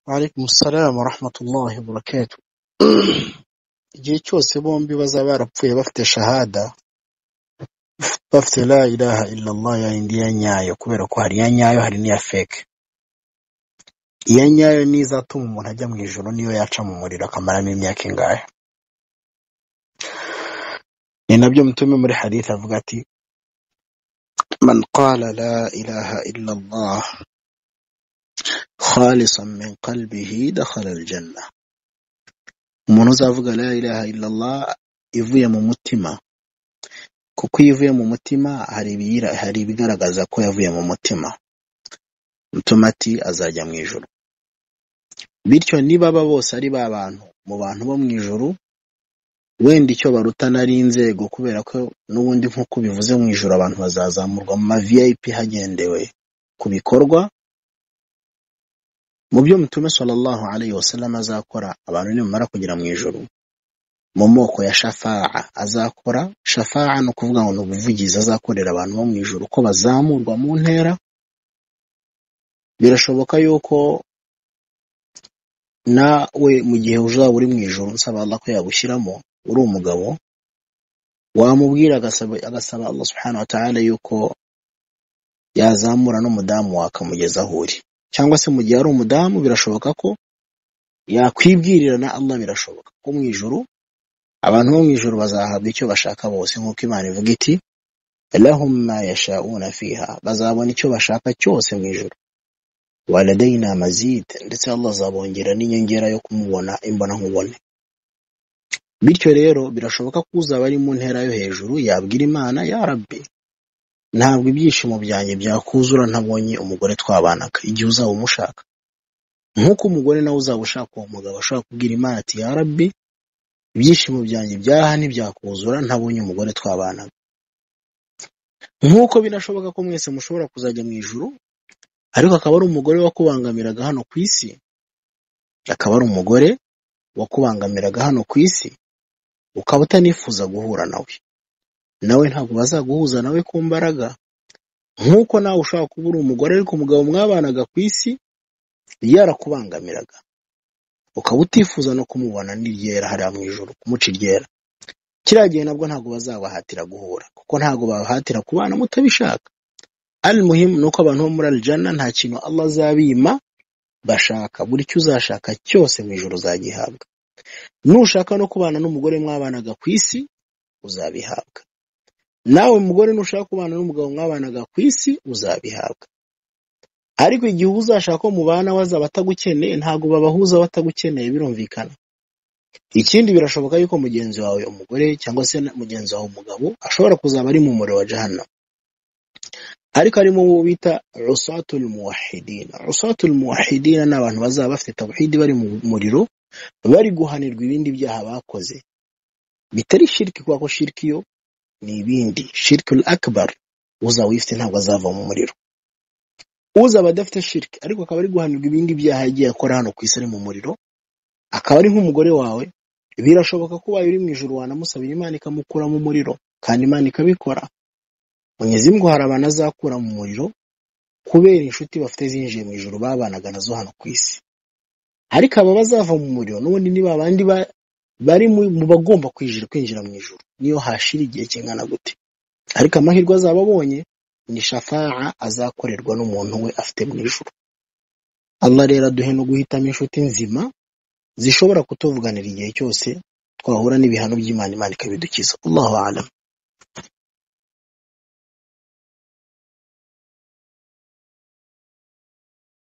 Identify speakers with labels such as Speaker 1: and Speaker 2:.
Speaker 1: W'alaikum salam wa rahmatullahi wa barakatuh igihe cyose bombi bazaba barapfuye bafite shahada bafite la ilaha illallah yayindi ya nyayo kubera ko hari iya nyayo hari n'iya fake iya nyayo niyo izatuma umuntu ajya mu ijoro niyo yaca mu muriro akamaramo imyaka ingahe ni nabyo mutume muri hadith avuga ati man qala la ilaha illallah khalisan min qalbihi dakhala aljanna umuntu uzavuga la ilaha illallah ivuye mu mutima kuko iyo ivuye mu mutima hari ibiyira hari ibigaragaza ko yavuye mu mutima mutima ati azajya mu ijuru bityo nibaba bose ari ba bantu mu bantu bo mu ijuru wenda icyo barutana ari inzego kubera ko n'ubundi nk'uko bivuze mu ijoro abantu bazazamurwa mu ma vip hagendewe ku bikorwa mu byo mutume sallallahu alayhi wasallam azakora abantu nibamara kugera mu ijoro mu moko ya shafa'a azakora shafa'a ni ukuvuga ngo ni ubuvugizi azakorera abantu bo mu ijoro ko bazamurwa mu ntera birashoboka yuko nawe mu gihe uzaba uri mu ijoro nsaba Allah ko yagushyiramo uri umugabo wamubwira agasaba agasaba Allah subhanahu wa ta'ala yuko yazamura n'umudamu wawe akamugeza aho uri cyangwa se mu gihe ari umudamu birashoboka ko yakwibwirira na Allah birashoboka ko mu ijoro abantu bo mu ijoro bazahabwa icyo bashaka bose nk'uko Imana ivuga iti lahum ma yasha'una fiha bazabona icyo bashaka cyose mu ijoro waladayina mazid ndetse Allah azabongera n'inyongera yo kumubona imbona nkubone bityo rero birashoboka ko uzaba ari mu ntera yo hejuru yabwira Imana ya Rabbi ntabwo ibyishimo byanjye byakuzura ntabonye umugore twabanaga igihe uzaba umushaka nk'uko umugore nawe uzaba ushaka uwo mugabo ashobora kubwira Imana ati ya Rabbi ibyishimo byanjye byaha ntibyakuzura ntabonye umugore twabanaga nk'uko binashoboka ko mwese mushobora kuzajya mu ijuru ariko akaba ari umugore wakubangamiraga hano ku isi akaba ari umugore wakubangamiraga hano ku isi ukaba utanifuza guhura nawe nawe ntabwo bazaguhuza nawe ku mbaraga nk'uko nawe ushobora kuba uri umugore ariko umugabo mwabanaga ku isi yarakubangamiraga ukaba utifuza no kumubona n'iryera hariya mu ijoro kumuca iryera kiriya gihe nabwo ntabwo bazabahatira guhura kuko ntabwo babahatira kubana mutabishaka ari muhimu ni uko abantu bo muri arijana nta kintu Allah azabima bashaka buri cyo uzashaka cyose mu ijoro uzagihabwa nushaka no kubana n'umugore mwabanaga ku isi uzabihabwa nawe mugore nushaka kubana n'umugabo mwabanaga ku isi uzabihabwa ariko igihe uzashaka ko mubana wazaba atagukeneye ntabwo babahuza batagukeneye birumvikana ikindi birashoboka yuko mugenzi wawe umugore cyangwa se mugenzi wawe umugabo ashobora kuzaba ari mu muriro wa jahannam ariko harimo uwo bita rusatul muwahidina rusatul muwahidina ni abantu bazaba bafite tawhidi bari mu muriro bari guhanirwa ibindi byaha bakoze bitari shiriki kubera ko shiriki yo ni ibindi shirikul akbar uzaba uyifite ntabwo azava mu muriro uzaba adafite shiriki ariko akaba ari guhanirwa ibindi byaha yagiye akora hano ku isi ari mu muriro akaba ari nk'umugore wawe birashoboka ko wayo uri mu ijoro wanamusabira imana ikamukura mu muriro kandi imana ikabikora munyezimu hari abantu azakura mu muriro kubera inshuti bafite zinjiye mu ijoro babanaga nazo hano ku isi ariko aba bazava mu muriro n'ubundi ni babandi bari mu bagomba kwinjira kwinjira mu ijoro niyo hashira igihe kingana gute ariko amahirwe azaba abonye ni shafa'a azakorerwa n'umuntu we afite mu ijoro Allah rero aduhe no guhitamo inshuti nzima zishobora kutuvuganira igihe cyose twahura n'ibihano by'Imana Imana ikabidukiza Allahu a'lam